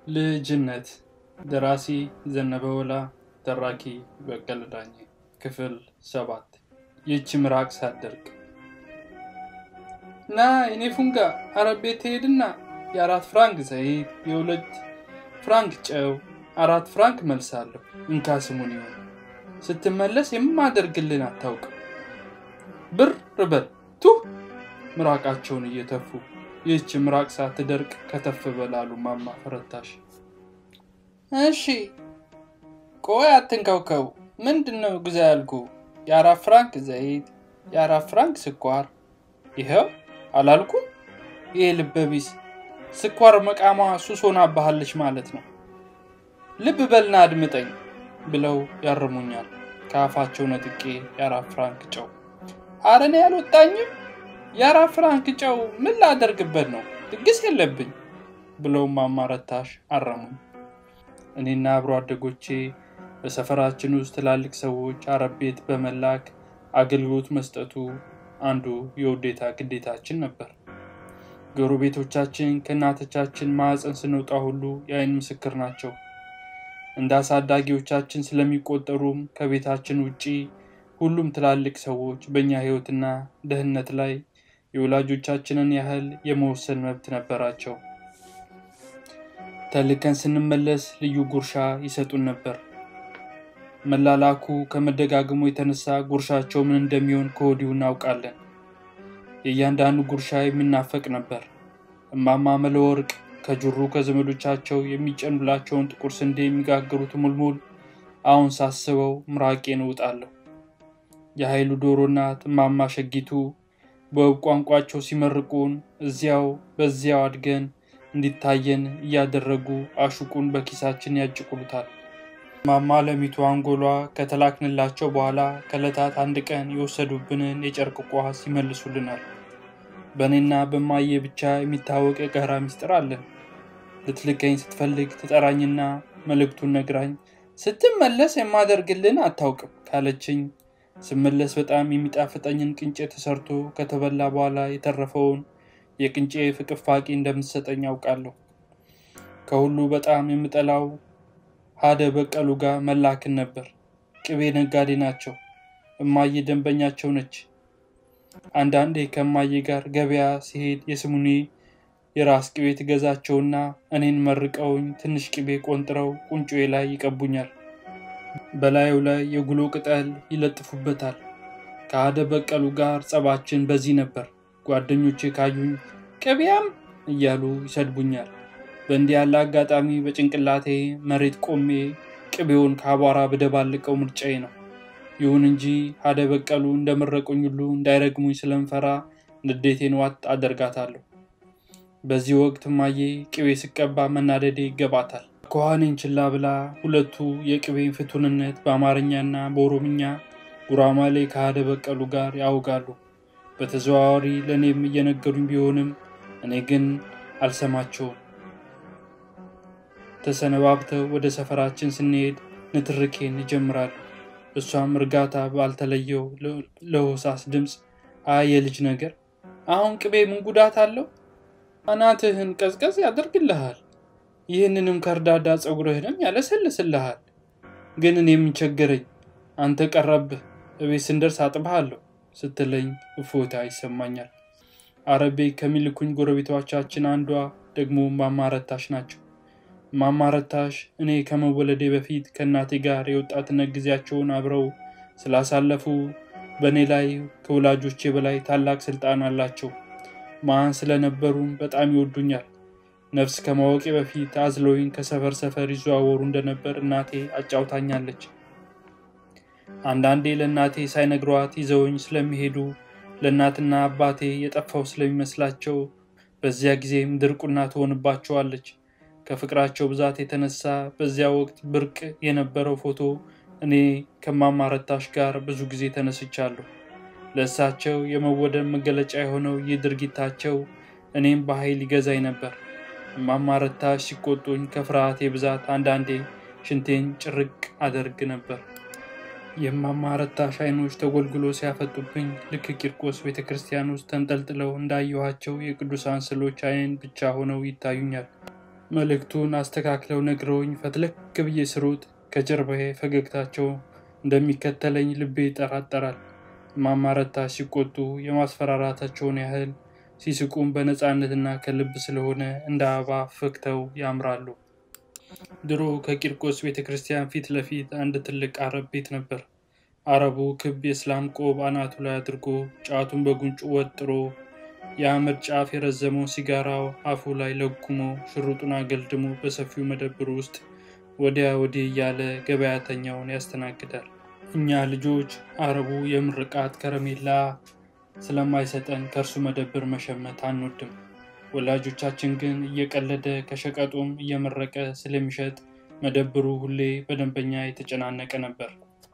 ልጅነት ደራሲ ዘነበ ወላ ተራኪ በቀለ ዳኜ ክፍል ሰባት ይህች ምራቅ ሳትደርቅ ና የኔ ፉንጋ አረብ ቤት ትሄድና የአራት ፍራንክ ዘይት የሁለት ፍራንክ ጨው አራት ፍራንክ መልሳለሁ እንካ ስሙን ይሆን ስትመለስ የማደርግልን አታውቅም ብር በል ቱ ምራቃቸውን እየተፉ ይህች ምራቅ ሳትደርቅ ከተፍ በላሉ ማማ ፈረታሽ እሺ ቆይ አትንከውከው ምንድን ነው ግዛ ያልኩ የአራት ፍራንክ ዘይት የአራት ፍራንክ ስኳር ይኸው አላልኩም ይሄ ልበቢስ ስኳር መቃሟ ሱስ ሆናባሃለች ማለት ነው ልብ በልና አድምጠኝ ብለው ያርሙኛል ከአፋቸው ነጥቄ የአራት ፍራንክ ጨው አረኔ ያልወጣኝም የአራት ፍራንክ ጨው ምን ላደርግበት ነው ድግስ የለብኝ ብለው ማማረታሽ አረሙኝ እኔና አብሮ አደጎቼ በሰፈራችን ውስጥ ትላልቅ ሰዎች አረብ ቤት በመላክ አገልግሎት መስጠቱ አንዱ የውዴታ ግዴታችን ነበር ጎረቤቶቻችን ከእናቶቻችን ማዕፀን ስንወጣ ሁሉ የአይን ምስክር ናቸው እንደ አሳዳጊዎቻችን ስለሚቆጠሩም ከቤታችን ውጪ ሁሉም ትላልቅ ሰዎች በእኛ ህይወትና ደህንነት ላይ የወላጆቻችንን ያህል የመወሰን መብት ነበራቸው ተልከን ስንመለስ ልዩ ጉርሻ ይሰጡን ነበር መላላኩ ከመደጋገሙ የተነሳ ጉርሻቸው ምን እንደሚሆን ከወዲሁ እናውቃለን የእያንዳንዱ ጉርሻ የሚናፈቅ ነበር እማማ መለወርቅ ከጅሩ ከዘመዶቻቸው የሚጨኑላቸውን ጥቁር ስንዴ የሚጋግሩት ሙልሙል አሁን ሳስበው ምራቄን እውጣለሁ የኃይሉ ዶሮ እናት እማማ ሸጊቱ በውብ ቋንቋቸው ሲመርቁን እዚያው በዚያው አድገን እንዲታየን እያደረጉ አሹቁን በኪሳችን ያጭቁሉታል ማማ ለሚቱ አንጎሏ ከተላክንላቸው በኋላ ከዕለታት አንድ ቀን የወሰዱብንን የጨርቅ ቋስ ይመልሱልናል በእኔና በማየ ብቻ የሚታወቅ የጋራ ሚስጥር አለን ልትልከኝ ስትፈልግ ትጠራኝና መልእክቱን ነግራኝ ስትመለስ የማደርግልን አታውቅም ካለችኝ ስመለስ በጣም የሚጣፍጠኝን ቅንጬ ተሰርቶ ከተበላ በኋላ የተረፈውን የቅንጬ ፍቅፋቂ እንደምትሰጠኝ ያውቃለሁ ከሁሉ በጣም የምጠላው ሀደ በቀሉ ጋር መላክን ነበር ቅቤ ነጋዴ ናቸው እማዬ ደንበኛቸው ነች አንዳንዴ ከማዬ ጋር ገበያ ሲሄድ የስሙኔ የራስ ቅቤ ትገዛቸውና እኔን መርቀውኝ ትንሽ ቅቤ ቆንጥረው ቁንጮዬ ላይ ይቀቡኛል በላዩ ላይ የጉሎ ቅጠል ይለጥፉበታል ከአደ በቀሉ ጋር ጸባችን በዚህ ነበር ጓደኞቼ ካዩኝ ቅቤያም እያሉ ይሰድቡኛል በእንዲህ ያለ አጋጣሚ በጭንቅላቴ መሬት ቆሜ ቅቤውን ከአቧራ በደባልቀው ምርጫዬ ነው ይሁን እንጂ አደ በቀሉ እንደመረቁኝ ሁሉ እንዳይረግሙኝ ስለምፈራ ንዴቴን ዋጥ አደርጋታለሁ በዚህ ወቅት ማዬ ቅቤ ስቀባ መናደዴ ይገባታል ከኋኔን ችላ ብላ ሁለቱ የቅቤን ፍቱንነት በአማርኛና በኦሮምኛ ጉራማሌ ከአደ በቀሉ ጋር ያውጋሉ በተዘዋዋሪ ለእኔም እየነገሩኝ ቢሆንም እኔ ግን አልሰማቸውም ተሰነባብተው ወደ ሰፈራችን ስንሄድ ንትርኬን ይጀምራሉ እሷም እርጋታ ባልተለየው ለሆሳስ ድምፅ አይ የልጅ ነገር አሁን ቅቤ ምን ጉዳት አለው አናትህን ቀዝቀዝ ያደርግልሃል ይህንንም ከርዳዳ ፀጉርህንም ያለሰልስልሃል ግን እኔ የምንቸገረኝ አንተ ቀረብህ እቤት ስንደርስ አጥብሃለሁ ስትለኝ እፎታ ይሰማኛል አረቤ ከሚልኩኝ ጎረቤቶቻችን አንዷ ደግሞ ማማረታሽ ናቸው ማማረታሽ እኔ ከመወለዴ በፊት ከእናቴ ጋር የወጣትነት ጊዜያቸውን አብረው ስላሳለፉ በእኔ ላይ ከወላጆቼ በላይ ታላቅ ስልጣን አላቸው ማን ስለነበሩም በጣም ይወዱኛል ነፍስ ከማወቄ በፊት አዝለውኝ ከሰፈር ሰፈር ይዘዋወሩ እንደነበር እናቴ አጫውታኛለች አንዳንዴ ለእናቴ ሳይነግሯት ይዘውኝ ስለሚሄዱ ለእናትና አባቴ የጠፋው ስለሚመስላቸው በዚያ ጊዜም ድርቁና ትሆንባቸዋለች ከፍቅራቸው ብዛት የተነሳ በዚያ ወቅት ብርቅ የነበረው ፎቶ እኔ ከማማረታሽ ጋር ብዙ ጊዜ ተነስቻለሁ ለእሳቸው የመወደድ መገለጫ የሆነው ይህ ድርጊታቸው እኔም በኃይል ይገዛኝ ነበር ማማረታሽ ሲቆጡኝ ከፍርሃቴ ብዛት አንዳንዴ ሽንቴን ጭርቅ አደርግ ነበር የማማረታሽ አይኖች ተጎልግሎ ሲያፈጡብኝ ልክ ቂርቆስ ቤተ ክርስቲያን ውስጥ ተንጠልጥለው እንዳየኋቸው የቅዱሳን ስዕሎች አይን ብቻ ሆነው ይታዩኛል መልእክቱን አስተካክለው ነግረውኝ ፈትለክ ብዬ ስሮጥ ከጀርባዬ ፈገግታቸው እንደሚከተለኝ ልቤ ይጠራጠራል። እማማ ረታሽ ሲቆጡ የማስፈራራታቸውን ያህል ሲስቁም በነፃነትና ከልብ ስለሆነ እንደ አበባ ፈክተው ያምራሉ። ድሮ ከቂርቆስ ቤተ ክርስቲያን ፊት ለፊት አንድ ትልቅ አረብ ቤት ነበር። አረቡ ክብ የእስላም ቆብ አናቱ ላይ አድርጎ ጫቱን በጉንጩ ወጥሮ የአመድ ጫፍ የረዘመው ሲጋራው አፉ ላይ ለጉሞ ሽሩጡን አገልድሞ በሰፊው መደብር ውስጥ ወዲያ ወዲህ እያለ ገበያተኛውን ያስተናግዳል። እኛ ልጆች አረቡ የምርቃት ከረሜላ ስለማይሰጠን ከእርሱ መደብር መሸመት አንወድም። ወላጆቻችን ግን እየቀለደ ከሸቀጡም እየመረቀ ስለሚሸጥ መደብሩ ሁሌ በደንበኛ የተጨናነቀ ነበር።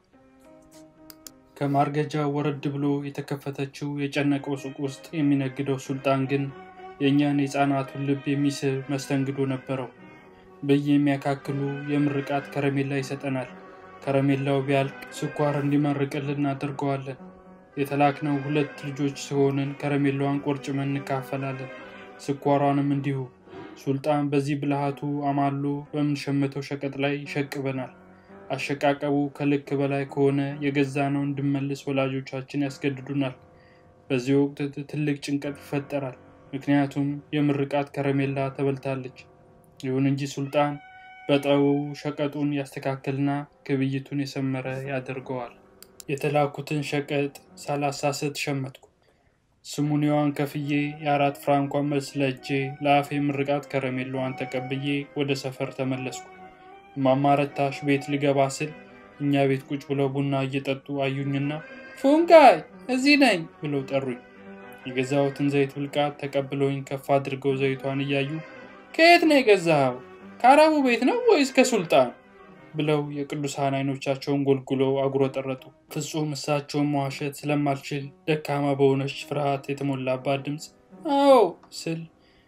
ከማርገጃ ወረድ ብሎ የተከፈተችው የጨነቀው ሱቅ ውስጥ የሚነግደው ሱልጣን ግን የእኛን የሕፃናቱን ልብ የሚስብ መስተንግዶ ነበረው። በየ የሚያካክሉ የምርቃት ከረሜላ ይሰጠናል። ከረሜላው ቢያልቅ ስኳር እንዲመርቅልን እናደርገዋለን። የተላክነው ሁለት ልጆች ሲሆንን ከረሜላዋን ቆርጭመን እንካፈላለን። ስኳሯንም እንዲሁ። ሱልጣን በዚህ ብልሃቱ አማሎ በምንሸምተው ሸቀጥ ላይ ይሸቅበናል። አሸቃቀቡ ከልክ በላይ ከሆነ የገዛነው እንድመልስ ወላጆቻችን ያስገድዱናል። በዚህ ወቅት ትልቅ ጭንቀት ይፈጠራል። ምክንያቱም የምርቃት ከረሜላ ተበልታለች። ይሁን እንጂ ሱልጣን በጠው ሸቀጡን ያስተካክልና ግብይቱን የሰመረ ያደርገዋል። የተላኩትን ሸቀጥ ሳላሳስት ሸመትኩ። ስሙኒዋን ከፍዬ የአራት ፍራንኳን መልስ ለእጄ ለአፌ ምርቃት ከረሜላዋን ተቀብዬ ወደ ሰፈር ተመለስኩ። እማማ ረታሽ ቤት ልገባ ስል እኛ ቤት ቁጭ ብለው ቡና እየጠጡ አዩኝና ፉንጋይ እዚህ ነኝ ብለው ጠሩኝ። የገዛሁትን ዘይት ብልቃት ተቀብለውኝ ከፍ አድርገው ዘይቷን እያዩ ከየት ነው የገዛኸው? ከአረቡ ቤት ነው ወይስ ከሱልጣን? ብለው የቅዱሳን አይኖቻቸውን ጎልጉለው አጉረጠረጡ። ፍጹም እሳቸውን መዋሸት ስለማልችል ደካማ በሆነች ፍርሃት የተሞላባት ድምፅ አዎ ስል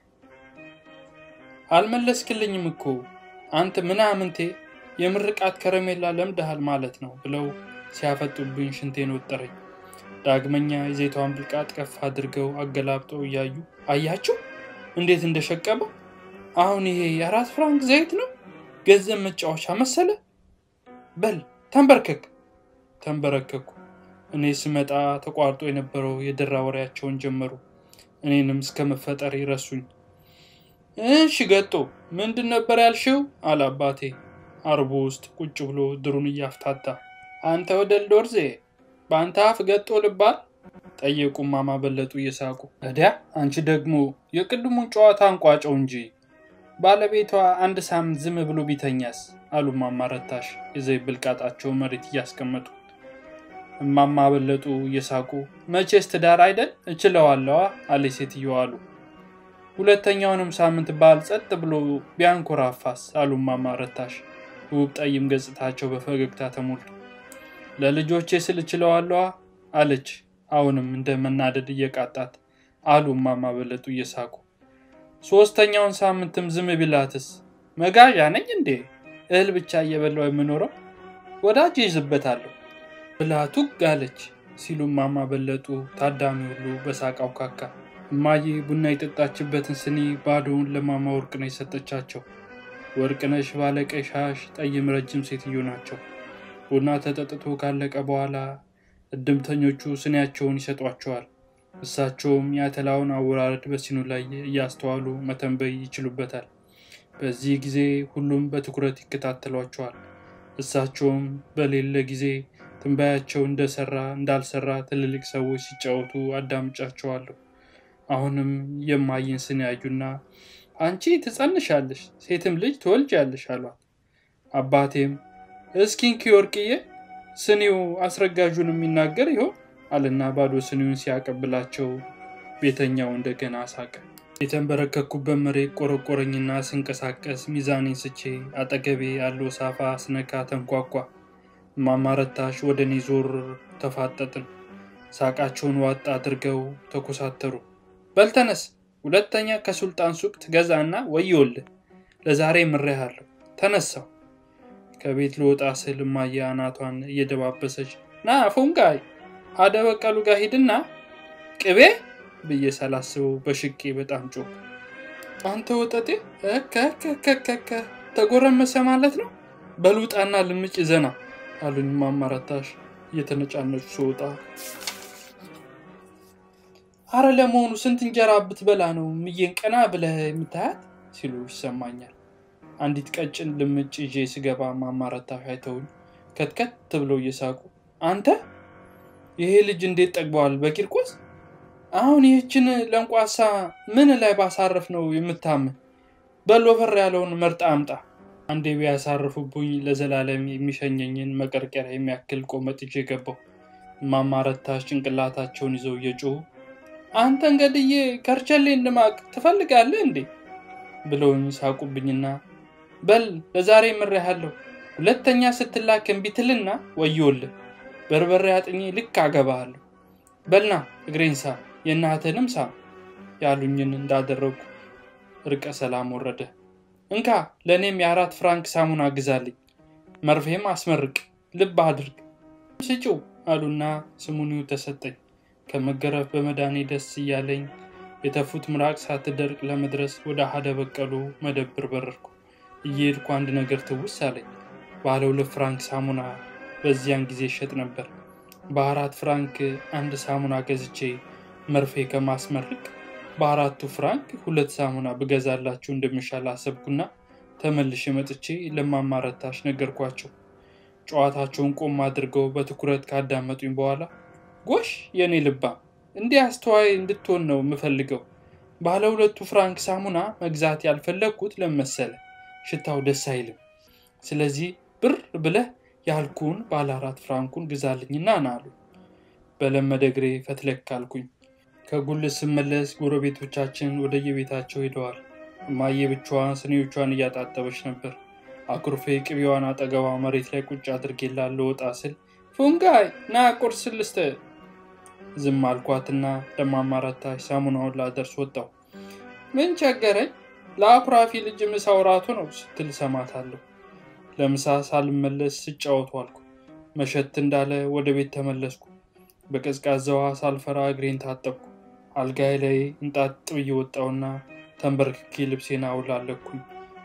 አልመለስክልኝም እኮ አንተ ምናምንቴ የምርቃት ከረሜላ ለምደሃል ማለት ነው ብለው ሲያፈጡብኝ ሽንቴን ወጠረኝ። ዳግመኛ የዘይቷን ብልቃጥ ከፍ አድርገው አገላብጠው እያዩ አያችሁ እንዴት እንደሸቀበ አሁን ይሄ የአራት ፍራንክ ዘይት ነው ገንዘብ መጫወቻ መሰለ። በል ተንበርከክ። ተንበረከኩ። እኔ ስመጣ ተቋርጦ የነበረው የደራ ወሬያቸውን ጀመሩ። እኔንም እስከ መፈጠር ይረሱኝ። እሺ ገጦ ምንድን ነበር ያልሽው? አለ አባቴ አርቦ ውስጥ ቁጭ ብሎ ድሩን እያፍታታ። አንተ ወደል ዶርዜ በአንተ አፍ ገጦ ልባል? ጠየቁ እማማ በለጡ እየሳቁ። እዲያ አንቺ ደግሞ የቅድሙን ጨዋታ አንቋጨው እንጂ ባለቤቷ አንድ ሳምንት ዝም ብሎ ቢተኛስ? አሉ እማማ ረታሽ የዘይት ብልቃጣቸው መሬት እያስቀመጡ። እማማ በለጡ እየሳቁ መቼስ ትዳር አይደል እችለዋለዋ አለ ሴትየዋ አሉ። ሁለተኛውንም ሳምንት ባል ጸጥ ብሎ ቢያንኮራፋስ? አሉ እማማ ረታሽ ውብ ጠይም ገጽታቸው በፈገግታ ተሞሉ። ለልጆቼ ስል እችለዋለዋ አለች አሁንም እንደ መናደድ እየቃጣት አሉ እማማ በለጡ እየሳቁ። ሶስተኛውን ሳምንትም ዝም ቢላትስ? መጋዣ ነኝ እንዴ? እህል ብቻ እየበላው የምኖረው ወዳጅ ይዝበታለሁ ብላቱ ጋለች ሲሉ እማማ በለጡ ታዳሚ ሁሉ በሳቅ አውካካ። እማዬ ቡና የጠጣችበትን ስኒ ባዶውን ለማማ ወርቅነሽ ሰጠቻቸው። ወርቅነሽ ባለቀይ ሻሽ ጠይም ረጅም ሴትዮ ናቸው። ቡና ተጠጥቶ ካለቀ በኋላ እድምተኞቹ ስኒያቸውን ይሰጧቸዋል። እሳቸውም የአተላውን አወራረድ በሲኑ ላይ እያስተዋሉ መተንበይ ይችሉበታል። በዚህ ጊዜ ሁሉም በትኩረት ይከታተሏቸዋል። እሳቸውም በሌለ ጊዜ ትንባያቸው እንደሰራ እንዳልሰራ ትልልቅ ሰዎች ሲጫወቱ አዳምጫቸዋለሁ። አሁንም የማይን ስኒ ያዩና አንቺ ትጸንሻለሽ፣ ሴትም ልጅ ትወልጃለሽ አሏት። አባቴም እስኪንኪ ወርቅዬ ስኒው አስረጋዡን የሚናገር ይሆን አለና ባዶ ስኒውን ሲያቀብላቸው ቤተኛው እንደገና ሳቀ። የተንበረከኩበት መሬት ቆረቆረኝና ስንቀሳቀስ ሚዛኔን ስቼ አጠገቤ ያለው ሳፋ ስነካ ተንኳኳ። እማማ ረታሽ ወደ እኔ ዞር ተፋጠጥን። ሳቃቸውን ዋጥ አድርገው ተኮሳተሩ። በልተነስ ሁለተኛ ከሱልጣን ሱቅ ትገዛና ወዮልህ፣ ለዛሬ ምሬሃለሁ። ተነሳው ከቤት ልወጣ ስል እማዬ አናቷን እየደባበሰች ና ፉንጋይ አደበቀሉ ጋር ሂድና ቅቤ ብዬ ሳላስበው በሽቄ በጣም ጮኩ። አንተ ወጠጤ ከከከከከ ተጎረመሰ ማለት ነው። በልውጣና ልምጭ ዘና አሉኝ ማማረታሽ እየተነጫነጩ ስወጣ። አረ ለመሆኑ ስንት እንጀራ ብትበላ ነው ምዬን ቀና ብለህ የምታያት ሲሉ ይሰማኛል። አንዲት ቀጭን ልምጭ ይዤ ስገባ ማማረታሽ አይተውኝ ከትከት ብለው እየሳቁ አንተ ይሄ ልጅ እንዴት ጠግበዋል በቂርቆስ አሁን ይህችን ለንቋሳ ምን ላይ ባሳረፍ ነው የምታምን? በል ወፈር ያለውን መርጣ አምጣ። አንዴ ቢያሳርፉብኝ ለዘላለም የሚሸኘኝን መቀርቀሪያ የሚያክል ቆመጥ ይዤ ገባሁ። ማማረታሽ ጭንቅላታቸውን ይዘው እየጮሁ አንተ እንገድዬ ከርቸሌ እንድማቅ ትፈልጋለህ እንዴ ብለውኝ ሳቁብኝና በል ለዛሬ ምሬሃለሁ፣ ሁለተኛ ስትላክ እምቢ ትልና ወዮልህ፣ በርበሬ አጥኜ ልክ አገባሃለሁ። በልና እግሬን ሳ የእናትህንም ሳ ያሉኝን እንዳደረጉ እርቀ ሰላም ወረደ። እንካ ለእኔም የአራት ፍራንክ ሳሙና ግዛልኝ፣ መርፌም አስመርቅ፣ ልብ አድርግ ስጪው አሉና ስሙኒው ተሰጠኝ። ከመገረፍ በመዳኔ ደስ እያለኝ የተፉት ምራቅ ሳትደርቅ ለመድረስ ወደ አሀደ በቀሉ መደብር በረርኩ። እየሄድኩ አንድ ነገር ትውስ አለኝ። ባለ ሁለት ፍራንክ ሳሙና በዚያን ጊዜ ይሸጥ ነበር። በአራት ፍራንክ አንድ ሳሙና ገዝቼ መርፌ ከማስመርቅ በአራቱ ፍራንክ ሁለት ሳሙና ብገዛላችሁ እንደሚሻል አሰብኩና ተመልሼ መጥቼ ለማማረታሽ ነገርኳቸው። ጨዋታቸውን ቆም አድርገው በትኩረት ካዳመጡኝ በኋላ ጎሽ የእኔ ልባ እንዲህ አስተዋይ እንድትሆን ነው የምፈልገው። ባለ ሁለቱ ፍራንክ ሳሙና መግዛት ያልፈለግኩት ለመሰለ ሽታው ደስ አይልም። ስለዚህ ብር ብለህ ያልኩን ባለ አራት ፍራንኩን ግዛልኝና ና አሉ። በለመደ እግሬ ፈትለክ አልኩኝ። ከጉልት ስመለስ ጎረቤቶቻችን ወደየቤታቸው ሄደዋል። እማዬ ብቻዋን ስኒዎቿን እያጣጠበች ነበር። አኩርፌ ቅቤዋን አጠገቧ መሬት ላይ ቁጭ አድርጌላት ልወጣ ስል ፉንጋይ ና ቁርስ ልስጥህ ዝም አልኳትና ለማማረታሽ ሳሙናውን ላደርስ ወጣሁ። ምን ቸገረኝ ለአኩራፊ ልጅ ምሳ ውራቱ ነው ስትል ሰማታለሁ። ለምሳ ሳልመለስ ስጫወቱ አልኩ። መሸት እንዳለ ወደ ቤት ተመለስኩ። በቀዝቃዛ ውሃ ሳልፈራ እግሬን ታጠብኩ። አልጋይ ላይ እንጣጥ ብዬ ወጣሁና ተንበርክኬ ልብሴን አውላለኩኝ።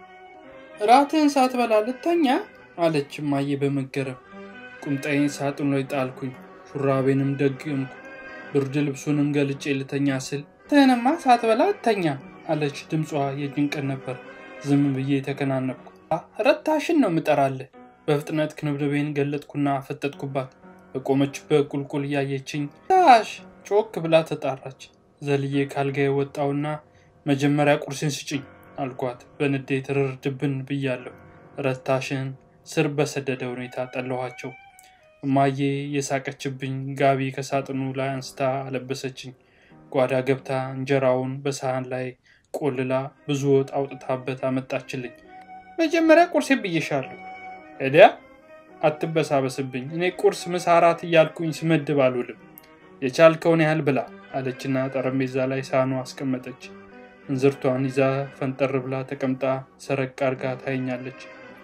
ራትህን ሳትበላ ልተኛ አለች እማዬ በመገረም። ቁምጣዬን ሳጥኑ ላይ ጣልኩኝ። ሹራቤንም ደግምኩ። ብርድ ልብሱንም ገልጬ ልተኛ ስል ትህንማ ሳትበላ እተኛ አለች። ድምጿ የጭንቀት ነበር። ዝም ብዬ ተከናነብኩ። ረታሽን ነው ምጠራልህ። በፍጥነት ክንብድቤን ገለጥኩና አፈጠጥኩባት። በቆመችበት ቁልቁል እያየችኝ ታሽ ጮክ ብላ ተጣራች። ዘልዬ ካልጋዬ ወጣውና መጀመሪያ ቁርስን ስጭኝ አልኳት። በንዴት ርር ድብን ብያለሁ። ረታሽን ስር በሰደደ ሁኔታ ጠለኋቸው። እማዬ የሳቀችብኝ ጋቢ ከሳጥኑ ላይ አንስታ አለበሰችኝ። ጓዳ ገብታ እንጀራውን በሰሃን ላይ ቆልላ ብዙ ወጥ አውጥታበት አመጣችልኝ። መጀመሪያ ቁርሴ ብዬሻለሁ። እዲያ አትበሳበስብኝ። እኔ ቁርስ፣ ምሳ፣ እራት እያልኩኝ ስመድብ አልውልም። የቻልከውን ያህል ብላ አለችና ጠረጴዛ ላይ ሳህኑ አስቀመጠች። እንዝርቷን ይዛ ፈንጠር ብላ ተቀምጣ ሰረቅ አርጋ ታየኛለች።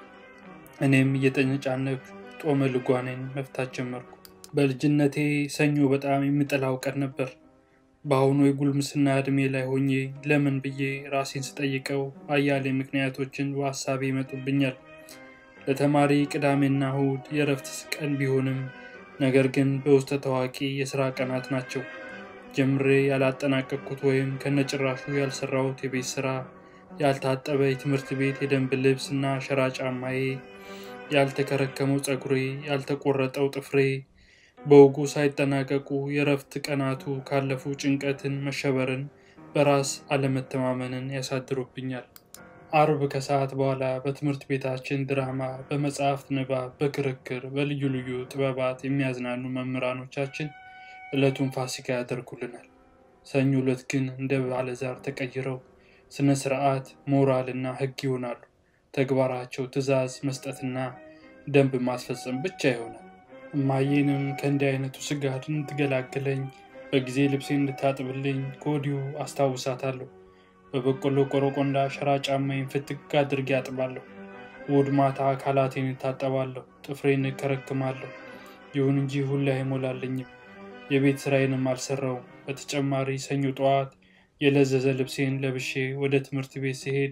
እኔም እየተነጫነኩ ጦመ ልጓኔን መፍታት ጀመርኩ። በልጅነቴ ሰኞ በጣም የምጠላው ቀን ነበር። በአሁኑ የጉልምስና ዕድሜ ላይ ሆኜ ለምን ብዬ ራሴን ስጠይቀው አያሌ ምክንያቶችን በሀሳቤ ይመጡብኛል። ለተማሪ ቅዳሜና እሁድ የእረፍት ቀን ቢሆንም ነገር ግን በውስጠ ታዋቂ የሥራ ቀናት ናቸው። ጀምሬ ያላጠናቀቅኩት ወይም ከነጭራሹ ያልሰራሁት የቤት ሥራ፣ ያልታጠበ የትምህርት ቤት የደንብ ልብስ እና ሸራ ጫማዬ፣ ያልተከረከመው ፀጉሬ፣ ያልተቆረጠው ጥፍሬ በወጉ ሳይጠናቀቁ የእረፍት ቀናቱ ካለፉ ጭንቀትን፣ መሸበርን፣ በራስ አለመተማመንን ያሳድሩብኛል። አርብ ከሰዓት በኋላ በትምህርት ቤታችን ድራማ፣ በመጽሐፍት ንባብ፣ በክርክር፣ በልዩ ልዩ ጥበባት የሚያዝናኑ መምህራኖቻችን ዕለቱን ፋሲካ ያደርጉልናል። ሰኞ ዕለት ግን እንደ ባለዛር ተቀይረው ስነ ስርዓት፣ ሞራል እና ሕግ ይሆናሉ። ተግባራቸው ትዕዛዝ መስጠትና ደንብ ማስፈጸም ብቻ ይሆናል። እማዬንም ከእንዲህ አይነቱ ስጋት እንድትገላግለኝ በጊዜ ልብሴ እንድታጥብልኝ ከወዲሁ አስታውሳታለሁ። በበቆሎ ቆረቆንዳ ሸራ ጫማዬን ፍትግ አድርጌ አጥባለሁ። እሑድ ማታ አካላቴን እታጠባለሁ፣ ጥፍሬን እከረክማለሁ። ይሁን እንጂ ሁሌ አይሞላልኝም። የቤት ስራዬንም አልሰራውም። በተጨማሪ ሰኞ ጠዋት የለዘዘ ልብሴን ለብሼ ወደ ትምህርት ቤት ሲሄድ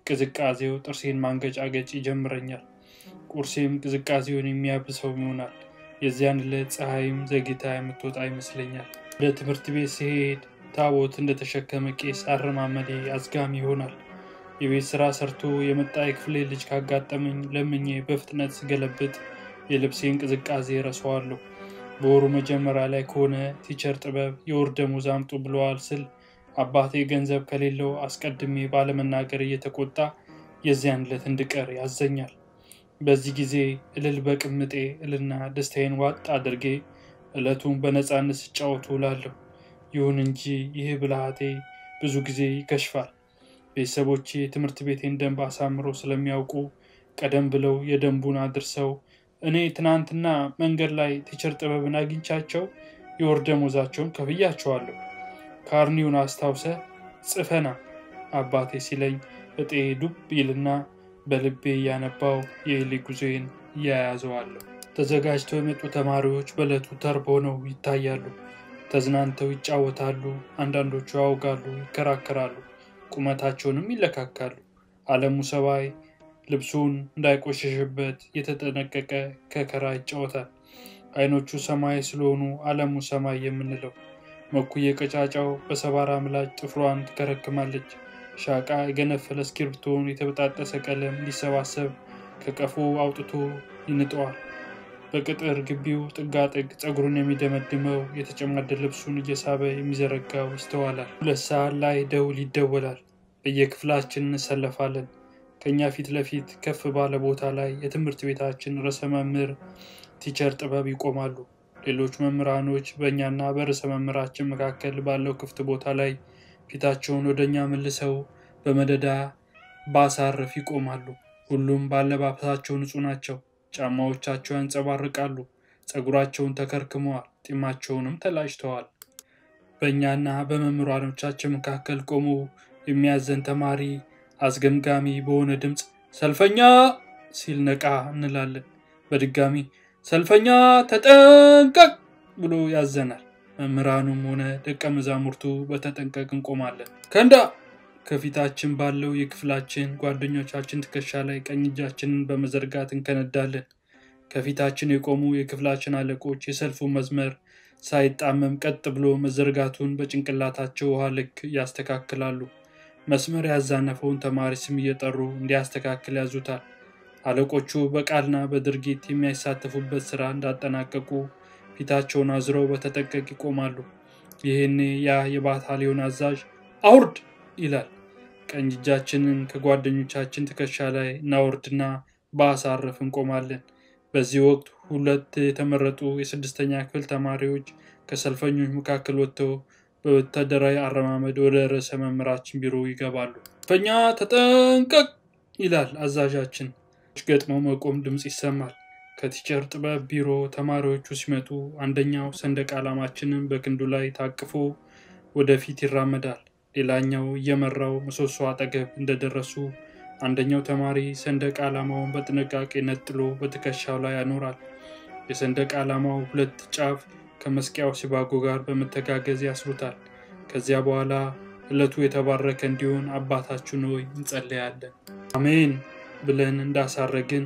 ቅዝቃዜው ጥርሴን ማንገጫገጭ ይጀምረኛል። ቁርሴም ቅዝቃዜውን የሚያብሰው ይሆናል። የዚያን ዕለት ፀሐይም ዘግይታ የምትወጣ ይመስለኛል። ወደ ትምህርት ቤት ሲሄድ ታቦት እንደተሸከመ ቄስ አረማመዴ አዝጋሚ ይሆናል። የቤት ስራ ሰርቶ የመጣ የክፍሌ ልጅ ካጋጠመኝ ለምኜ በፍጥነት ስገለብጥ የልብሴን ቅዝቃዜ ረሳዋለሁ። በወሩ መጀመሪያ ላይ ከሆነ ቲቸር ጥበብ የወር ደመወዝ አምጡ ብለዋል ስል አባቴ ገንዘብ ከሌለው አስቀድሜ ባለመናገር እየተቆጣ የዚያን ዕለት እንድቀር ያዘኛል። በዚህ ጊዜ እልል በቅምጤ እልና ደስታዬን ዋጥ አድርጌ ዕለቱን በነፃነት ስጫወት ውላለሁ። ይሁን እንጂ ይህ ብልሃቴ ብዙ ጊዜ ይከሽፋል። ቤተሰቦቼ የትምህርት ቤቴን ደንብ አሳምረው ስለሚያውቁ ቀደም ብለው የደንቡን አድርሰው እኔ ትናንትና መንገድ ላይ ቲቸር ጥበብን አግኝቻቸው የወር ደመወዛቸውን ከፍያቸዋለሁ። ካርኒውን አስታውሰ ጽፈና አባቴ ሲለኝ እጤ ዱብ ይልና በልቤ እያነባው የኤሊ ጉዞዬን እያያዘዋለሁ። ተዘጋጅተው የመጡ ተማሪዎች በዕለቱ ተርብ ሆነው ይታያሉ። ተዝናንተው ይጫወታሉ። አንዳንዶቹ ያውጋሉ፣ ይከራከራሉ፣ ቁመታቸውንም ይለካካሉ። አለሙ ሰባይ ልብሱን እንዳይቆሸሽበት የተጠነቀቀ ከከራ ይጫወታል። አይኖቹ ሰማይ ስለሆኑ አለሙ ሰማይ የምንለው። መኩዬ ቀጫጫው በሰባራ ምላጭ ጥፍሯን ትከረክማለች። ሻቃ የገነፈለ እስክሪብቶውን የተበጣጠሰ ቀለም እንዲሰባሰብ ከቀፎ አውጥቶ ይንጠዋል። በቅጥር ግቢው ጥጋጥግ ፀጉሩን የሚደመድመው የተጨማደ ልብሱን እየሳበ የሚዘረጋው ይስተዋላል። ሁለት ሰዓት ላይ ደውል ይደወላል። በየክፍላችን እንሰለፋለን። ከእኛ ፊት ለፊት ከፍ ባለ ቦታ ላይ የትምህርት ቤታችን ርዕሰ መምህር ቲቸር ጥበብ ይቆማሉ። ሌሎች መምህራኖች በእኛና በርዕሰ መምህራችን መካከል ባለው ክፍት ቦታ ላይ ፊታቸውን ወደ እኛ መልሰው በመደዳ ባሳረፍ ይቆማሉ። ሁሉም በአለባበሳቸው ንጹህ ናቸው። ጫማዎቻቸው ያንጸባርቃሉ። ፀጉራቸውን ተከርክመዋል። ጢማቸውንም ተላጭተዋል። በእኛና በመምህራኖቻችን መካከል ቆሞ የሚያዘን ተማሪ አስገምጋሚ በሆነ ድምፅ ሰልፈኛ ሲል ነቃ እንላለን። በድጋሚ ሰልፈኛ ተጠንቀቅ ብሎ ያዘናል። መምህራኑም ሆነ ደቀ መዛሙርቱ በተጠንቀቅ እንቆማለን። ከንዳ ከፊታችን ባለው የክፍላችን ጓደኞቻችን ትከሻ ላይ ቀኝ እጃችንን በመዘርጋት እንከነዳለን። ከፊታችን የቆሙ የክፍላችን አለቆች የሰልፉ መስመር ሳይጣመም ቀጥ ብሎ መዘርጋቱን በጭንቅላታቸው ውሃ ልክ ያስተካክላሉ። መስመር ያዛነፈውን ተማሪ ስም እየጠሩ እንዲያስተካክል ያዙታል። አለቆቹ በቃልና በድርጊት የሚያሳተፉበት ስራ እንዳጠናቀቁ ፊታቸውን አዝረው በተጠንቀቅ ይቆማሉ። ይህኔ ያ የባታሊዮን አዛዥ አውርድ ይላል። ቀኝ እጃችንን ከጓደኞቻችን ትከሻ ላይ እናወርድና በአሳረፍ እንቆማለን። በዚህ ወቅት ሁለት የተመረጡ የስድስተኛ ክፍል ተማሪዎች ከሰልፈኞች መካከል ወጥተው በወታደራዊ አረማመድ ወደ ርዕሰ መምህራችን ቢሮ ይገባሉ። ሰልፈኛ ተጠንቀቅ ይላል አዛዣችን። ገጥሞ መቆም ድምፅ ይሰማል። ከቲቸር ጥበብ ቢሮ ተማሪዎቹ ሲመጡ አንደኛው ሰንደቅ ዓላማችንን በክንዱ ላይ ታቅፎ ወደፊት ይራመዳል። ሌላኛው እየመራው ምሰሶ አጠገብ እንደደረሱ አንደኛው ተማሪ ሰንደቅ ዓላማውን በጥንቃቄ ነጥሎ በትከሻው ላይ ያኖራል። የሰንደቅ ዓላማው ሁለት ጫፍ ከመስቂያው ሲባጎ ጋር በመተጋገዝ ያስሩታል። ከዚያ በኋላ ዕለቱ የተባረከ እንዲሆን አባታችን ሆይ እንጸለያለን። አሜን ብለን እንዳሳረግን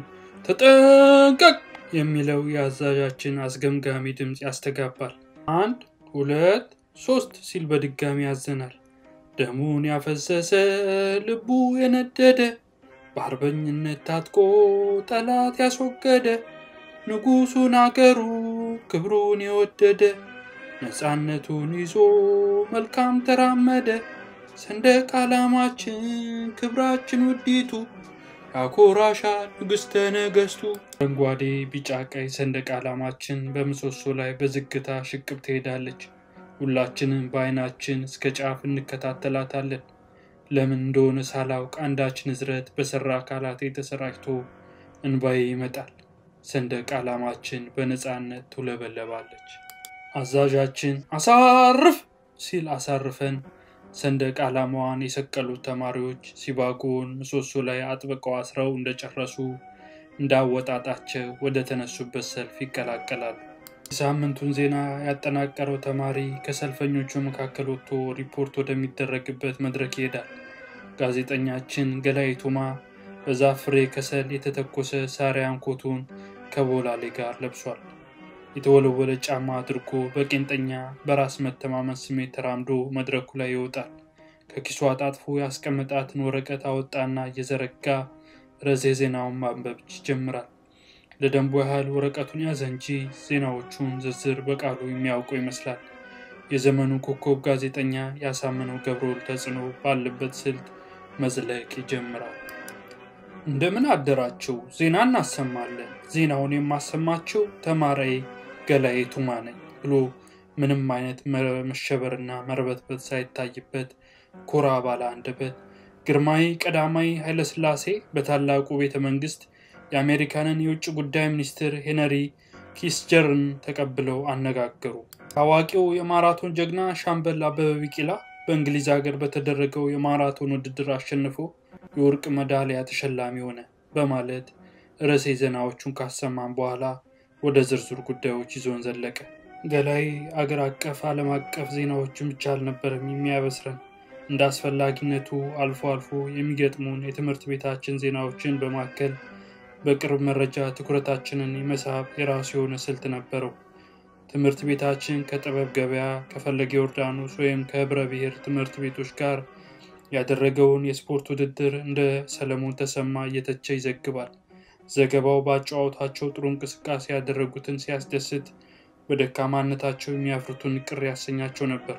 ተጠንቀቅ የሚለው የአዛዣችን አስገምጋሚ ድምፅ ያስተጋባል። አንድ ሁለት ሶስት ሲል በድጋሚ ያዘናል። ደሙን ያፈሰሰ ልቡ የነደደ በአርበኝነት ታጥቆ ጠላት ያስወገደ ንጉሱን አገሩ ክብሩን የወደደ ነፃነቱን ይዞ መልካም ተራመደ። ሰንደቅ ዓላማችን ክብራችን ውዲቱ ያኮራሻል ንግሥተ ነገሥቱ። አረንጓዴ፣ ቢጫ፣ ቀይ ሰንደቅ ዓላማችን በምሰሶ ላይ በዝግታ ሽቅብ ትሄዳለች። ሁላችንም በዓይናችን እስከ ጫፍ እንከታተላታለን። ለምን እንደሆነ ሳላውቅ አንዳች ንዝረት በሰራ አካላቴ ተሰራጭቶ እንባዬ ይመጣል። ሰንደቅ ዓላማችን በነፃነት ትውለበለባለች። አዛዣችን አሳርፍ ሲል አሳርፈን ሰንደቅ ዓላማዋን የሰቀሉት ተማሪዎች ሲባጎን ምሰሶ ላይ አጥብቀው አስረው እንደጨረሱ እንዳወጣጣቸው ወደ ተነሱበት ሰልፍ ይቀላቀላሉ። የሳምንቱን ዜና ያጠናቀረው ተማሪ ከሰልፈኞቹ መካከል ወጥቶ ሪፖርት ወደሚደረግበት መድረክ ይሄዳል። ጋዜጠኛችን ገላይ ቱማ በዛፍ ፍሬ ከሰል የተተኮሰ ሳሪያን ኮቱን ከቦላሌ ጋር ለብሷል። የተወለወለ ጫማ አድርጎ በቄንጠኛ በራስ መተማመን ስሜት ተራምዶ መድረኩ ላይ ይወጣል። ከኪሱ አጣጥፎ ያስቀመጣትን ወረቀት አወጣና እየዘረጋ ርዕሰ ዜናውን ማንበብ ይጀምራል። ለደንቡ ያህል ወረቀቱን ያዘ እንጂ ዜናዎቹን ዝርዝር በቃሉ የሚያውቀው ይመስላል። የዘመኑ ኮከብ ጋዜጠኛ ያሳምነው ገብረወልድ ተጽዕኖ ባለበት ስልት መዝለቅ ይጀምራል። እንደምን አደራችሁ፣ ዜና እናሰማለን። ዜናውን የማሰማችው ተማሪዬ ገላዬ ቱማ ነኝ ብሎ ምንም አይነት መሸበርና መርበትበት ሳይታይበት ኮራ ባለ አንደበት ግርማዊ ቀዳማዊ ኃይለሥላሴ በታላቁ ቤተ መንግስት የአሜሪካንን የውጭ ጉዳይ ሚኒስትር ሄነሪ ኪስጀርን ተቀብለው አነጋገሩ። ታዋቂው የማራቶን ጀግና ሻምበል አበበ ቢቂላ በእንግሊዝ ሀገር በተደረገው የማራቶን ውድድር አሸንፎ የወርቅ መዳሊያ ተሸላሚ ሆነ በማለት ርዕሰ ዜናዎቹን ካሰማን በኋላ ወደ ዝርዝር ጉዳዮች ይዞን ዘለቀ። ገላይ አገር አቀፍ፣ ዓለም አቀፍ ዜናዎችን ብቻ አልነበረም የሚያበስረን እንደ አስፈላጊነቱ አልፎ አልፎ የሚገጥሙን የትምህርት ቤታችን ዜናዎችን በማከል በቅርብ መረጃ ትኩረታችንን የመሳብ የራሱ የሆነ ስልት ነበረው። ትምህርት ቤታችን ከጥበብ ገበያ፣ ከፈለገ ዮርዳኖስ ወይም ከህብረ ብሔር ትምህርት ቤቶች ጋር ያደረገውን የስፖርት ውድድር እንደ ሰለሞን ተሰማ እየተቸ ይዘግባል። ዘገባው በአጨዋወታቸው ጥሩ እንቅስቃሴ ያደረጉትን ሲያስደስት፣ በደካማነታቸው የሚያፍሩትን ቅር ያሰኛቸው ነበር።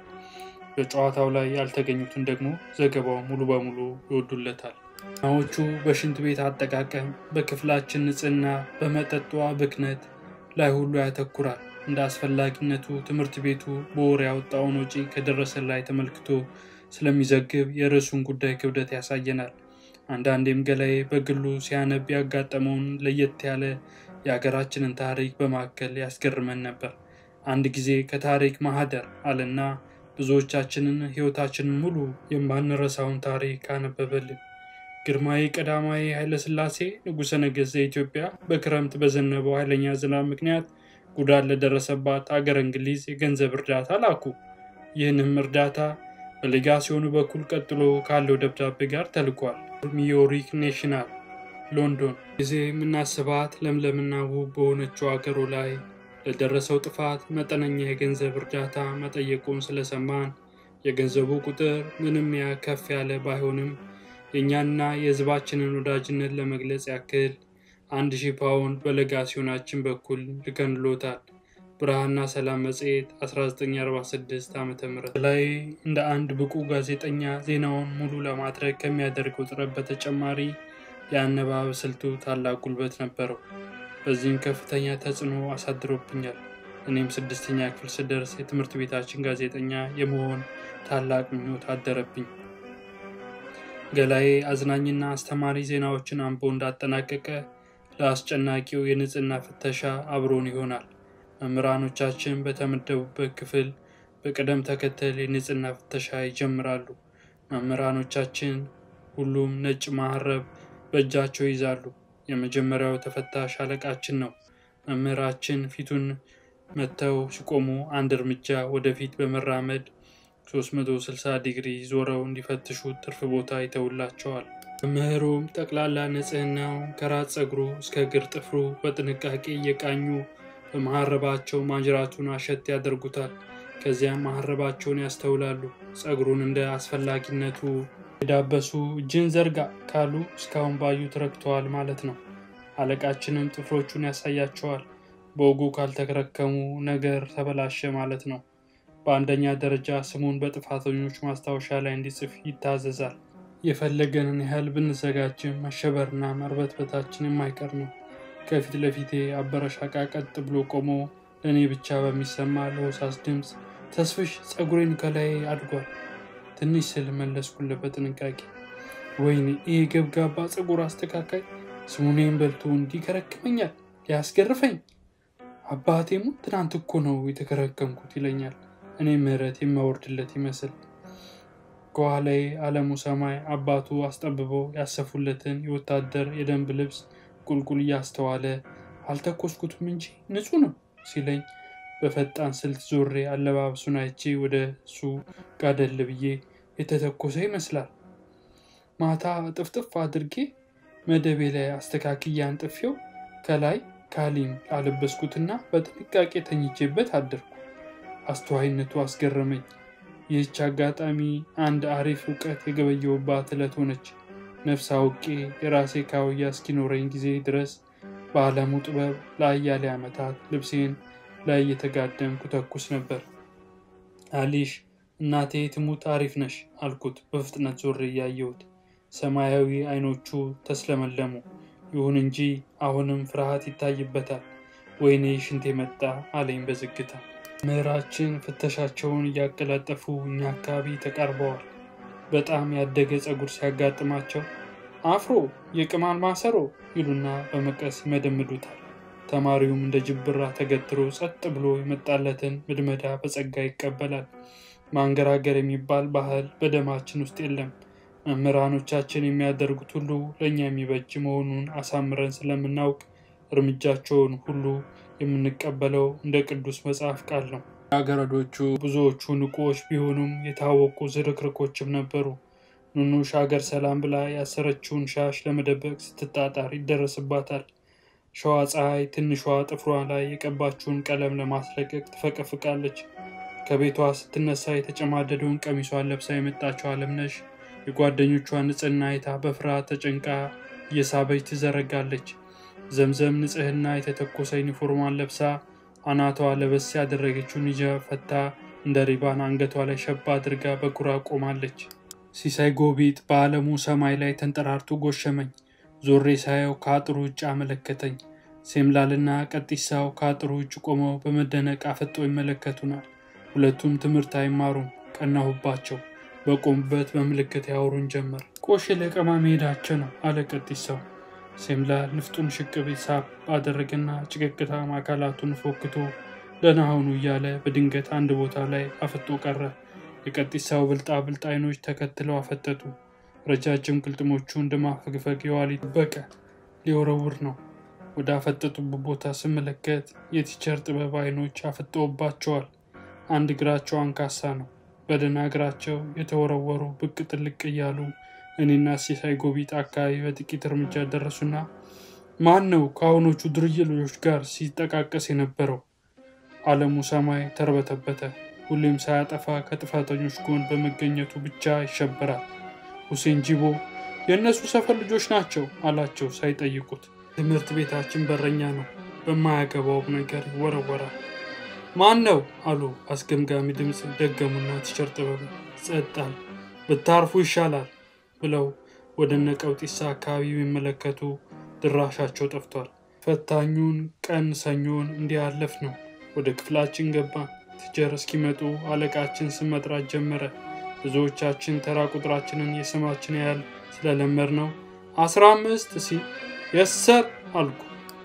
በጨዋታው ላይ ያልተገኙትን ደግሞ ዘገባው ሙሉ በሙሉ ይወዱለታል። ዜናዎቹ በሽንት ቤት አጠቃቀም፣ በክፍላችን ንጽህና፣ በመጠጧ ብክነት ላይ ሁሉ ያተኩራል። እንደ አስፈላጊነቱ ትምህርት ቤቱ በወር ያወጣውን ወጪ ከደረሰ ላይ ተመልክቶ ስለሚዘግብ የርዕሱን ጉዳይ ክብደት ያሳየናል። አንዳንዴም ገላዬ በግሉ ሲያነብ ያጋጠመውን ለየት ያለ የሀገራችንን ታሪክ በማከል ያስገርመን ነበር። አንድ ጊዜ ከታሪክ ማህደር አለና ብዙዎቻችንን ሕይወታችንን ሙሉ የማንረሳውን ታሪክ አነበበልን። ግርማዊ ቀዳማዊ ኃይለሥላሴ ንጉሠ ነገሥት ዘኢትዮጵያ በክረምት በዘነበው ኃይለኛ ዝናብ ምክንያት ጉዳት ለደረሰባት አገር እንግሊዝ የገንዘብ እርዳታ ላኩ። ይህንም እርዳታ በሌጋሲዮኑ በኩል ቀጥሎ ካለው ደብዳቤ ጋር ተልኳል። ሚዮሪክ ኔሽናል ሎንዶን ጊዜ የምናስባት ለምለምና ውብ በሆነችው አገሩ ላይ ለደረሰው ጥፋት መጠነኛ የገንዘብ እርዳታ መጠየቁን ስለሰማን የገንዘቡ ቁጥር ምንም ያ ከፍ ያለ ባይሆንም የእኛና የሕዝባችንን ወዳጅነት ለመግለጽ ያክል አንድ ሺህ ፓውንድ በሌጋሲዮናችን በኩል ልከንሎታል። ብርሃንና ሰላም መጽሔት 1946 ዓ ም ላይ እንደ አንድ ብቁ ጋዜጠኛ ዜናውን ሙሉ ለማድረግ ከሚያደርገው ጥረት በተጨማሪ የአነባበብ ስልቱ ታላቅ ጉልበት ነበረው። በዚህም ከፍተኛ ተጽዕኖ አሳድሮብኛል። እኔም ስድስተኛ ክፍል ስደርስ የትምህርት ቤታችን ጋዜጠኛ የመሆን ታላቅ ምኞት አደረብኝ። ገላዬ አዝናኝና አስተማሪ ዜናዎችን አንቦ እንዳጠናቀቀ ለአስጨናቂው የንጽህና ፍተሻ አብሮን ይሆናል። መምህራኖቻችን በተመደቡበት ክፍል በቅደም ተከተል የንጽህና ፍተሻ ይጀምራሉ። መምህራኖቻችን ሁሉም ነጭ መሀረብ በእጃቸው ይዛሉ። የመጀመሪያው ተፈታሽ አለቃችን ነው። መምህራችን ፊቱን መጥተው ሲቆሙ አንድ እርምጃ ወደፊት በመራመድ 360 ዲግሪ ዞረው እንዲፈትሹ ትርፍ ቦታ ይተውላቸዋል። መምህሩም ጠቅላላ ንጽህናው ከራስ ፀጉሩ እስከ እግር ጥፍሩ በጥንቃቄ እየቃኙ በመሀረባቸው ማጅራቱን አሸት ያደርጉታል። ከዚያም መሀረባቸውን ያስተውላሉ። ፀጉሩን እንደ አስፈላጊነቱ የዳበሱ እጅን ዘርጋ ካሉ እስካሁን ባዩት ረክተዋል ማለት ነው። አለቃችንም ጥፍሮቹን ያሳያቸዋል። በወጉ ካልተከረከሙ ነገር ተበላሸ ማለት ነው። በአንደኛ ደረጃ ስሙን በጥፋተኞች ማስታወሻ ላይ እንዲጽፍ ይታዘዛል። የፈለገንን ያህል ብንዘጋጅም መሸበርና መርበትበታችን የማይቀር ነው። ከፊት ለፊቴ አበረሻቃ ቀጥ ብሎ ቆሞ ለእኔ ብቻ በሚሰማ ለሆሳስ ድምፅ ተስፍሽ ፀጉሬን ከላይ አድጓል ትንሽ ስል መለስኩለት በጥንቃቄ። ወይኔ ይህ ገብጋባ ፀጉር አስተካካይ ስሙኔን በልቶ እንዲከረክመኛል ሊያስገርፈኝ። አባቴሙ ትናንት እኮ ነው የተከረከምኩት ይለኛል። እኔ ምህረት የሚያወርድለት ይመስል ከኋላዬ አለሙ ሰማይ አባቱ አስጠብበው ያሰፉለትን የወታደር የደንብ ልብስ ቁልቁል እያስተዋለ አልተኮስኩትም እንጂ ንጹህ ነው ሲለኝ በፈጣን ስልት ዞሬ አለባበሱን አይቼ ወደ እሱ ጋደል ብዬ የተተኮሰ ይመስላል። ማታ ጥፍጥፍ አድርጌ መደቤ ላይ አስተካክዬ አንጥፌው ከላይ ካሊም አለበስኩትና በጥንቃቄ ተኝቼበት አደርኩ። አስተዋይነቱ አስገረመኝ። ይህች አጋጣሚ አንድ አሪፍ እውቀት የገበየውባት ዕለት ሆነች። ነፍስ አውቄ የራሴ ካውያ እስኪኖረኝ ጊዜ ድረስ በዓለሙ ጥበብ ለአያሌ ዓመታት ልብሴን ላይ እየተጋደምኩ ተኩስ ነበር። አሊሽ እናቴ ትሙት አሪፍ ነሽ አልኩት በፍጥነት ዞሬ እያየሁት። ሰማያዊ አይኖቹ ተስለመለሙ። ይሁን እንጂ አሁንም ፍርሃት ይታይበታል። ወይኔ ሽንቴ መጣ አለኝ በዝግታ። ምዕራችን ፍተሻቸውን እያቀላጠፉ እኛ አካባቢ ተቃርበዋል። በጣም ያደገ ፀጉር ሲያጋጥማቸው አፍሮ የቅማል ማሰሮ ይሉና በመቀስ ይመደምዱታል። ተማሪውም እንደ ጅብራ ተገትሮ ጸጥ ብሎ የመጣለትን ምድመዳ በጸጋ ይቀበላል። ማንገራገር የሚባል ባህል በደማችን ውስጥ የለም። መምህራኖቻችን የሚያደርጉት ሁሉ ለእኛ የሚበጅ መሆኑን አሳምረን ስለምናውቅ እርምጃቸውን ሁሉ የምንቀበለው እንደ ቅዱስ መጽሐፍ ቃል ነው። አገረዶቹ ብዙዎቹ ንቁዎች ቢሆኑም የታወቁ ዝርክርኮችም ነበሩ። ኑኑሽ ሀገር ሰላም ብላ ያሰረችውን ሻሽ ለመደበቅ ስትጣጣር ይደረስባታል። ሸዋ ፀሐይ ትንሿ ጥፍሯ ላይ የቀባችውን ቀለም ለማስለቀቅ ትፈቀፍቃለች። ከቤቷ ስትነሳ የተጨማደደውን ቀሚሷን ለብሳ የመጣችው አለምነሽ የጓደኞቿን ንጽህና አይታ በፍርሃት ተጨንቃ እየሳበች ትዘረጋለች። ዘምዘም ንጽህና የተተኮሰ ዩኒፎርሟን ለብሳ አናቷ ለበስ ያደረገችውን ሂጃብ ፈታ እንደ ሪባን አንገቷ ላይ ሸባ አድርጋ በኩራ ቆማለች። ሲሳይ ጎቢጥ በዓለሙ ሰማይ ላይ ተንጠራርቶ ጎሸመኝ። ዞሬ ሳየው ከአጥሩ ውጭ አመለከተኝ። ሴምላልና ቀጢሳው ከአጥሩ ውጭ ቆመው በመደነቅ አፈጠው ይመለከቱናል። ሁለቱም ትምህርት አይማሩም። ቀናሁባቸው። በቆሙበት በምልክት ያወሩን ጀመር። ቆሼ ለቀማ መሄዳቸው ነው አለ ቀጢሳው። ሴምላል ንፍጡን ሽቅብ ሳብ አደረገና ጭቅቅታም አካላቱን ፎክቶ ደህና ሁኑ እያለ በድንገት አንድ ቦታ ላይ አፍጦ ቀረ። የቀጢሳው ብልጣ ብልጥ አይኖች ተከትለው አፈጠጡ። ረጃጅም ቅልጥሞቹ እንደማፈግፈግ የዋሊት በቀ ሊወረውር ነው። ወደ አፈጠጡበት ቦታ ስመለከት የቲቸር ጥበብ አይኖች አፍጠውባቸዋል። አንድ እግራቸው አንካሳ ነው። በደህና እግራቸው የተወረወሩ ብቅ ጥልቅ እያሉ እኔና ሲሳይ ጎቢጥ አካባቢ በጥቂት እርምጃ ደረሱና ማን ነው ከአሁኖቹ ዱርዬ ልጆች ጋር ሲጠቃቀስ የነበረው? ዓለሙ ሰማይ ተርበተበተ። ሁሌም ሳያጠፋ ከጥፋተኞች ጎን በመገኘቱ ብቻ ይሸበራል። ሁሴን ጂቦ የእነሱ ሰፈር ልጆች ናቸው አላቸው ሳይጠይቁት። ትምህርት ቤታችን በረኛ ነው፣ በማያገባውም ነገር ይወረወራል። ማን ነው አሉ አስገምጋሚ ድምፅ ደገሙና ቲቸር ጥበብ ጸጣል። ብታርፉ ይሻላል ብለው ወደ እነ ቀውጢሳ አካባቢ የሚመለከቱ ድራሻቸው ጠፍቷል። ፈታኙን ቀን ሰኞን እንዲያለፍ ነው። ወደ ክፍላችን ገባ። ቲቸር እስኪመጡ አለቃችን ስም መጥራት ጀመረ። ብዙዎቻችን ተራ ቁጥራችንን የስማችን ያህል ስለለመድ ነው አስራ አምስት ሲል የሰር አልኩ።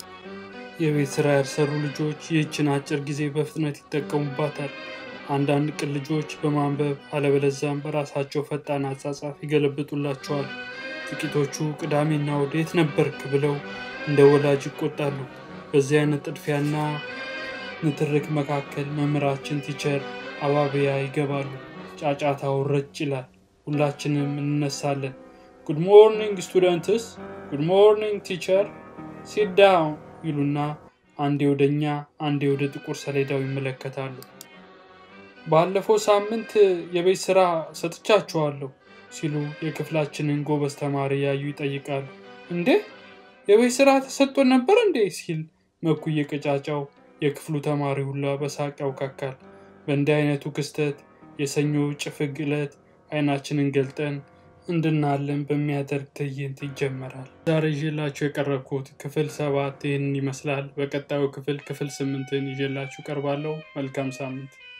የቤት ስራ ያልሰሩ ልጆች ይህችን አጭር ጊዜ በፍጥነት ይጠቀሙባታል። አንዳንድ ቅን ልጆች በማንበብ አለበለዛም በራሳቸው ፈጣን አጻጻፍ ይገለብጡላቸዋል። ጥቂቶቹ ቅዳሜና እሑድ የት ነበርክ ብለው እንደ ወላጅ ይቆጣሉ። በዚህ አይነት ጥድፊያና ንትርክ መካከል መምህራችን ቲቸር አባቢያ ይገባሉ። ጫጫታው ረጭ ይላል። ሁላችንም እንነሳለን። ጉድ ሞርኒንግ ስቱደንትስ፣ ጉድ ሞርኒንግ ቲቸር፣ ሲት ዳውን ይሉና አንዴ ወደ እኛ አንዴ ወደ ጥቁር ሰሌዳው ይመለከታሉ። ባለፈው ሳምንት የቤት ስራ ሰጥቻችኋለሁ ሲሉ የክፍላችንን ጎበዝ ተማሪ ያዩ ይጠይቃሉ። እንዴ የቤት ስራ ተሰጥቶን ነበር እንዴ ሲል መኩ እየቀጫጫው የክፍሉ ተማሪ ሁላ በሳቅ ያውካካል። በእንዲህ አይነቱ ክስተት የሰኞ ጭፍግ ዕለት አይናችንን ገልጠን እንድናለን በሚያደርግ ትዕይንት ይጀመራል። ዛሬ ይዤላችሁ የቀረብኩት ክፍል ሰባት ይህንን ይመስላል። በቀጣዩ ክፍል ክፍል ስምንትን ይዤላችሁ ቀርባለሁ። መልካም ሳምንት